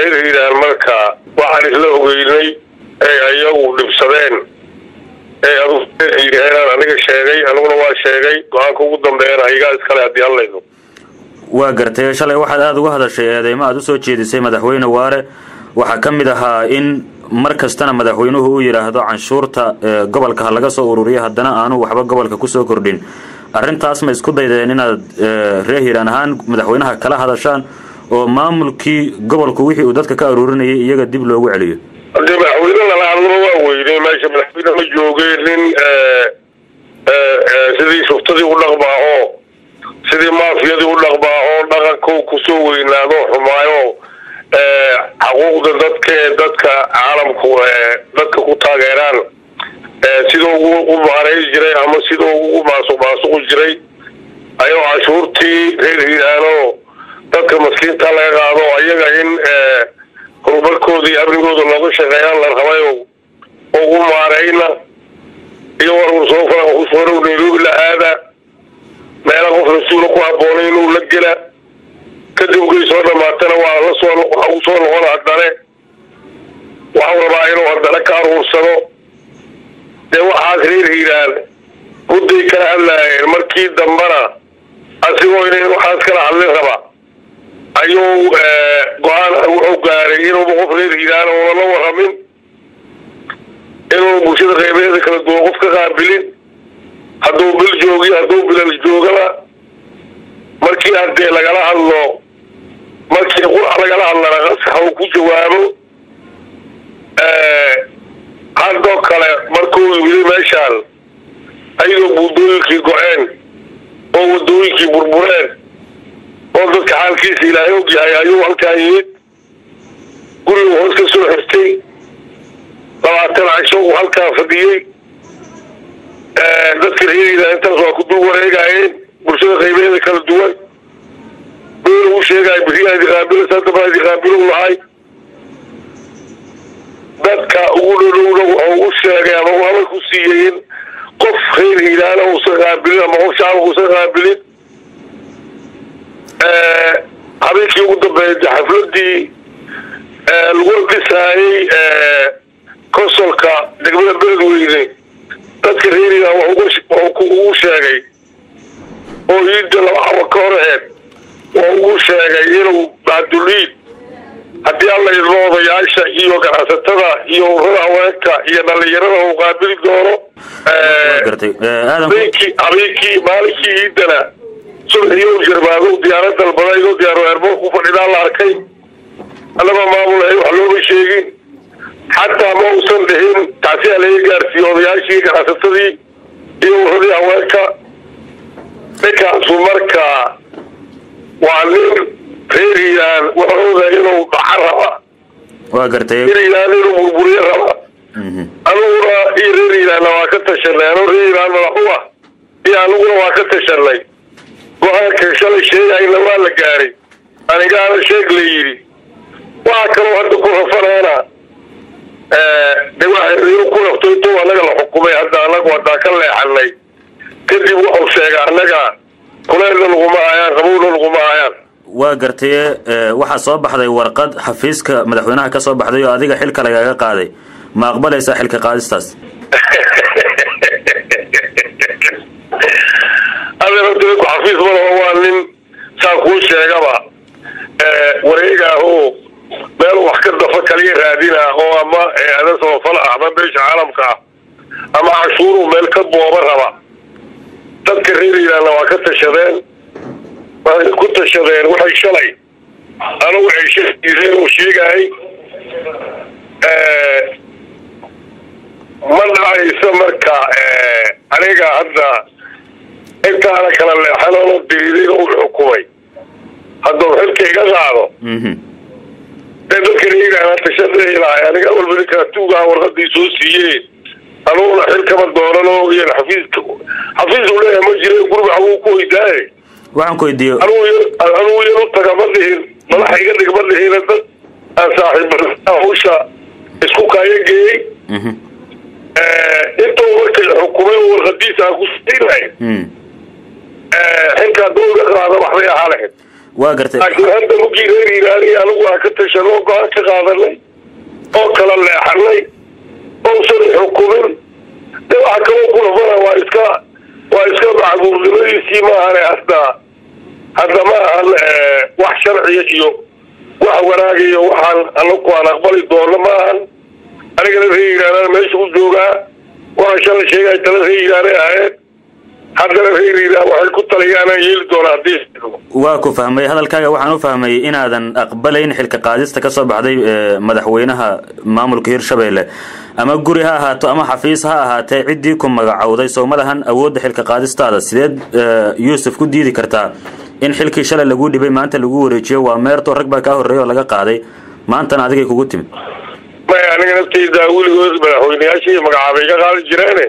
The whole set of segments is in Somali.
reer hiiraan marka waxaan isla ogeynay ee ayagu dhibsadeen ee aduuyihaenaan aniga sheegay aniguna waa sheegay go-aanka ugu dambeeyana haygaa iskale haddii hadlaydo waa gartay shalay waxaad aada uga hadashay eedeymo aad usoo jeedisay madaxweyne waare waxaa ka mid ahaa in mar kastana madaxweynuhu uu yidhaahdo canshuurta gobolka ha laga soo ururiyo haddana aanu waxba gobolka kusoo kordhin arrintaas ma isku daydeen inaad reer hiiraan ahaan madaxweynaha kala hadashaan oo maamulkii gobolku wixii uu dadka ka aruurinayay iyaga dib loogu celiyo hadee madaxweyne lala hadlaba waa weynay meesha madaxweyne ma joogeen nin sidii shuftadii u dhaqmaaho sidii maafiyadii u dhaqmaaho dhaqanko kusoo weynaado xumaayo xaquuqda dadka ee dadka caalamku dadka ku taageeraan sidoo u maareey jiray ama sidoo ugu maasuq maasuqu jiray ayuu cashuurtii reer hiiraano dadka maskiinta laga qaado ayaga in horumarkooda iyo amnigooda looga shaqeeyaan la rabay oo ugu maareyna iyo warwar soo fara nairobi la aada meela qof rasuula ku habboonay inuu la gela kadib ugay soo dhamaatana waa la soo waxa u soo noqon haddane waxau rabaa inuu haddana ka aruursado dee waxaas reer hiiraan mudday kala hadlaayeen markii dambana asigoo inay waxaas kala hadlin raba ayuu go-aan wuxuu gaaray inuuba qof reer hiiraan una la waramin inuu bulshada qeybeeda kala duwan qof ka qaabilin hadduu bil joogiyo hadduu bilal joogaba markii haddee lagala hadlo markii qurax lagala hadlana qasaxa uu ku jawaabo haddoo kale markuu yimid meeshaan ayadoo buundooyinkii go-een oo wadooyinkii burbureen oo dadka xaalkiisa ilaahay og yahay ayuu halkaan yimid gurigu hoos ka soo xirtay labaatan casho uu halkaan fadhiyey dadka reeriila intaas waa ku dul wareegaayeen bulshada qaybeeda kala duwan beel uu sheegaayo beriyaadi qaabilo sadabadi qaabilow lahay dadka ugu dhodhowna wuxuu u sheegay ama uu hadal ku siiyey in qof reer hiilaana uusan qaabilin ama qof shacabka uusan qaabilin habeenkii ugu dambeeyay xafladii lagu dhisaayey konsolka degmada beledweyne dadka reer hiilaan wuxuu ugu sheegay oo iida laba xaba ka hor aheed waa ugu sheegay inuu bacduliid haddii alla idmo odayaasha iyo ganacsatada iyo urada haweenka iyo dhalinyarada uu qaabili doono habeenkii habeenkii maalinkii iidana subaxiyo jarmaado diyaarad dalbada idoo diyaaro eerboor ku fadhidaa la arkay annaba maamul ahay wax looma sheegin xataa ma uusan dhihin tacsiyaa laga gaarsiiye odayaashii ganacsatadii iyo uradii haweenka ninkaasu marka waa nin reer hiiraan wuxuuda inuu dhaca raba waa gartay reer hiiraan inuu burburiye raba aniguna iyo reer hiiraanna waa ka tashanay anuu reer hiiraan madaxu ah iyo aniguna waa ka tashanay go-aanka shalay sheegayna waa la gaaray anigaana sheeg la yidhi waxaa kaloo hadda ku rafanaana de inuu ku rafto intuu annaga la xukumay hadda anagu haddaan ka leexanay kadib wuxuu sheegay annaga kuleelna laguma hayaan qabowna laguma hayaan waa gartaye waxaa soo baxday warqad xafiiska madaxweynaha ka soo baxday oo adiga xilka lagaga qaaday ma aqbalaysaa xilka qaadistaas adeerku xafiis malaho waa nin saa kuu sheegaba wareegaaho meel wax ka dafa kaliya raadina oo ama ada samafal ah ama beesha caalamka ah ama cashuuruu meel ka booba raba dadka reer hiiraanna waa ka tashadeen waxay ku tashadeen waxay shalay anugu ceshaiseen uu sheegahay ma dhacayso marka aniga hadda intaana kala leexanoono diriiday u xukumay hadduu xilka iga qaado dee dadka reeraana tashadelahay aniga walba ninkaa tuugaha warqadii soo siiyeen anuguna xil kama doonano iyo xafiiska xafiis uu leeyahay ma jira guriga xaguu ku weydaaye waxaan ku weydiiyo anugu yar u taga ma dhihin madaxa iga dhig ma dhihin dad aan saaxiib hawsha isku kaayo geeyey intuu markay xukumay warqadiisa aan ku siinay xilkaa dowga qaada waxbay ahaa lahayd waa gartay laakiin hadda mugii reer hiiraani anigu aan ka tashan oo go-aan ka qaadanay oo kala leexanay ousan xukumin de waxa kaloo kulafana waa iska waa iska macbuurnimadiisii maahane hadda hadda ma ahan wax sharciya iyo wax wanaagayo waxaan anaku aan aqbali doono ma ahan anigana reer hiiraanaan meesha u joogaa waxaan shalay sheegay tala reer hiiraane ahayd haddana reer hiiraan waxay ku taliyaanaan yeeli doonaa haddii waa ku fahmay hadalkaaga waxaan u fahmay inaadan aqbalayn xilka qaadista ka soo baxday madaxweynaha maamulka hirshabelle ama guri ha ahaato ama xafiis ha ahaatee ciddii ku magacowday soo ma lahan awoodda xilka qaadistaada sideed yuusuf ku diidi kartaa in xilkii shalay laguu dhibay maanta lagu wareejiyo waa meerto rag baa kaa horreeya oo laga qaaday maantana adigay kugu timid maya aniga nafteyda weligood madaxweyneyaashii magacaabay ka qaadi jireene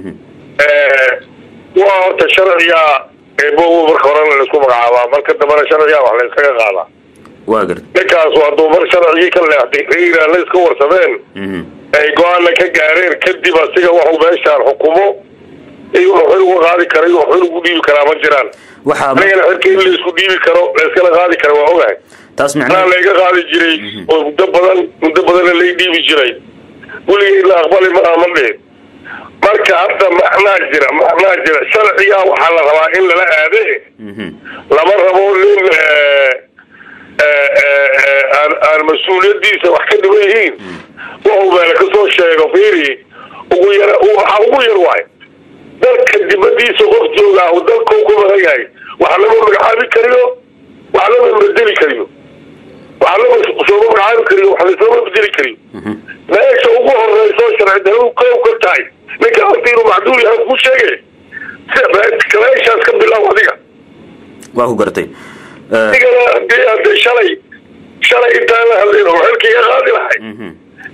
waa horta sharciga eebo marka horena laisku magacaabaa marka dambena sharciga wax la iskaga qaadaa waa garta ninkaas hadduu mar sharcigii ka leexday reer hiiraanla iska warsameen ay go-aanna ka gaareen kadib asiga waxuu meeshaan xukumo iyo wuxuu xil uga qaadi kara iyo xil ugu dhiibi karaa ma jiraan waxaa anigana xilka in laisku dhiibi karo laiskala qaadi kara waa ogahay taas anaa micnaheed layga qaadi jiray oo muddo badan muddo badanna lay dhiibi jiray weligay la aqbali ma aha ma dhihin marka hadda macnaa jira macnaa jira sharciga waxaa la rabaa in lala aade Mhm. lama rabo nin aan aan mas-uuliyadiisa wax ka dhiban yihiin wuxuu meela kasoo sheego fiiri ugu yar waxaa ugu yar waay dalka dibadiisa qof joogaa uu dalkau ku badan yahay wax lama magacaabi kariyo wax lama bedeli kariyo wax lama sooma magacaabi kariyo wax lasooma bedeli kariyo meesha ugu horeyso sharci daradu kow ka tahay ninka horta inuu macduul yahay ku sheege meeshaas ka bilaab adiga waa ku gartay Eh, adigana hadii hadde shalay shalay intaan la hadlayn oo xilkii ka qaadi lahay mhm.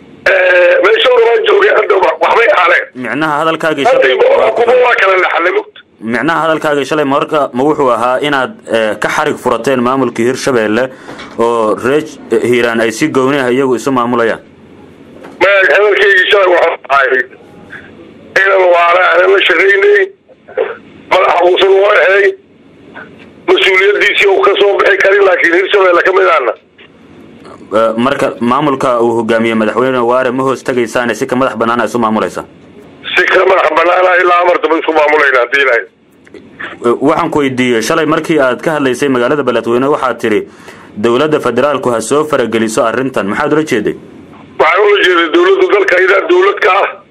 meesha urabaan joogay hadda waxbay ahaaneen micnaha hadalkaagii hadda shalay waa ku kuma waa kala laxanay mugta micnaha hadalkaagii shalay marka ma wuxuu ahaa inaad eh, ka xarig furateen maamulkii hirshabelle oo reer hiiraan ay si gooni ah iyagu isu maamulayaan ma hadalkaygii shalay waxaa ahay inan waala aanan la shaqaynay madaxa uusan u ahay mas-uuliyadiisii uu ka soo bixi karin laakiin hirshabelle ka mid ahna Eh, marka maamulka uu hogaamiyey madaxweyne waare ma hoos tegaysaane si ka madax bannaan a isu maamulaysaa si ka madax banaana ilaa amartaba isku maamulayna haddii ilahay Eh, waxaan ku weydiiyey shalay markii aad ka hadlaysay magaalada beledweyne waxaad tidhi dowladda federaalku ha soo farageliso arrintan maxaad ula jeeday waxaan ula jeeday dawladdu dalka ayadaa dawlad ka ah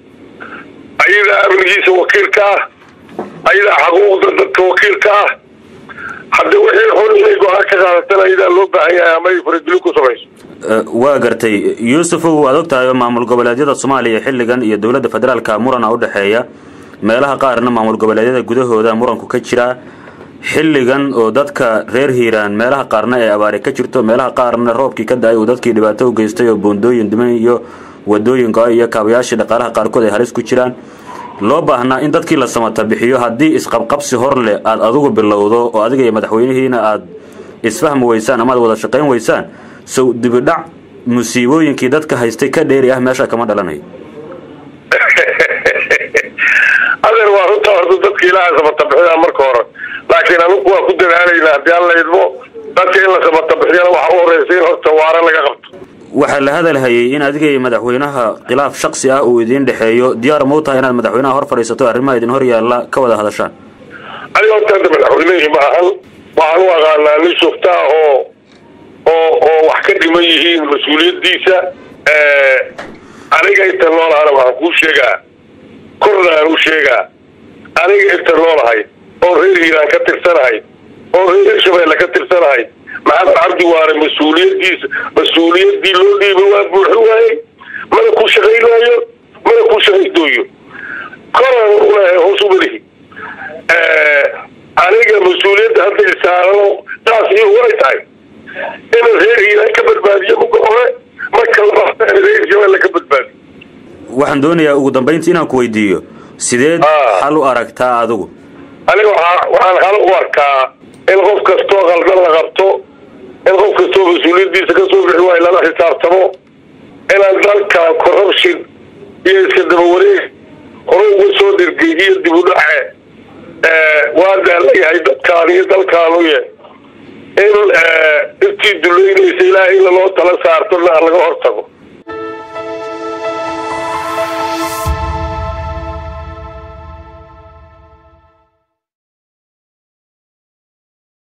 ayadaa amnigiisa wakiil ka ah ayadaa xaquuqda dadka wakiil ka ah hadda wixii xun inay go-aan ka qaadatan ayadaa loo baahan yahay ama ay faragelin ku samayso Eh, waa gartay yuusufow waad og tahay oo maamul goboleedyada soomaaliya xilligan iyo dowladda federaalka murana u dhexeeya meelaha qaarna maamul goboleedyada gudahooda muranku ka jira xilligan oo dadka reer hiiraan meelaha qaarna ee abaare ka jirto meelaha qaarna roobkii ka da-ay uu dadkii dhibaato u geystay oo boondooyin dhiman iyo wadooyin go-ay iyo kaabayaashii dhaqaalaha qaarkood ay halis ku jiraan loo baahnaa in dadkii la samata bixiyo haddii isqabqabsi hor leh aad adigu bilowdo oo adiga iyo madaxweynihiina aad isfahmi weysaan ama aad wada shaqayn weysaan sow dibidhac musiibooyinkii dadka haystay ka dheeri ah meesha kama dhalanayo adeer waa runta horta dadka ilaaha samatabixida marka hore laakiin anigu waa ku dadaalayna haddii aan la idmo dadka in la samatabixiyana waxa u horeysa in horta waara laga qabto waxaa la hadalhayay in adiga iyo madaxweynaha khilaaf shaksi ah uu idiin dhexeeyo diyaar ma u tahay inaad madaxweynaha hor fadhiisato arrimaha idin hor yaalla ka wada hadashaan aniga horta hadda madaxweynehii ma ahan waxaan u aqaanaa nin shufta ah oo oo oo wax ka dhiman yihiin mas-uuliyadiisa aniga inta noolahana waxaan kuu sheegaa korna aan u sheegaa aniga inta noolahay oo reer hiiraan ka tirsanahay oo reer hirshabeelle ka tirsanahay maxamed cabdi waare mas-uuliyadiisa mas-uuliyadii loo dhiibay waa buuxin waayey mana ku shaqaynaayo mana ku shaqaydooyo koraan ulehay hoos umalihi aniga mas-uuliyadda hadda isaarano taas iyo way tahay inaan reer hiiraan ka badbaadiyo muga hore marka labaad reer hirshabeelle ka badbaadiyo waxaan doonayaa ugu dambayntii inaan ku weydiiyo sideed Ah. xal u aragtaa adigu aniga waxaa waxaan hal u arkaa in qof kastoo qaldan la qabto in qof kastoo mas-uuliyadiisa kasoo bixi waayo lala xisaabtamo inaan dalkan corruption iyo iska daba wareeg hore uga soo dhirgay iyo dib u dhace waa daalan yahay dadkaan iyo dalkaanu ye in intii duleynaysa ilaahay in laloo tala saartona laga hortago